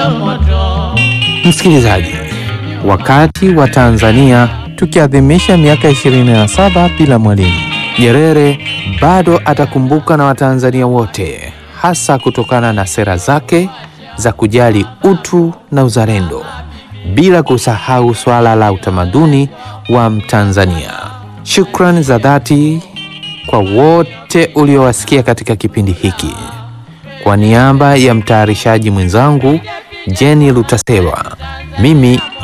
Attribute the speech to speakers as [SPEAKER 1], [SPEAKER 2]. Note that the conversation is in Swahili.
[SPEAKER 1] Msikilizaji, wakati wa Tanzania tukiadhimisha miaka 27 bila Mwalimu Nyerere, bado atakumbuka na Watanzania wote, hasa kutokana na sera zake za kujali utu na uzalendo, bila kusahau swala la utamaduni wa Mtanzania. Shukrani za dhati kwa wote uliowasikia katika kipindi hiki. Kwa niaba ya mtayarishaji mwenzangu Jenny Lutaselwa, mimi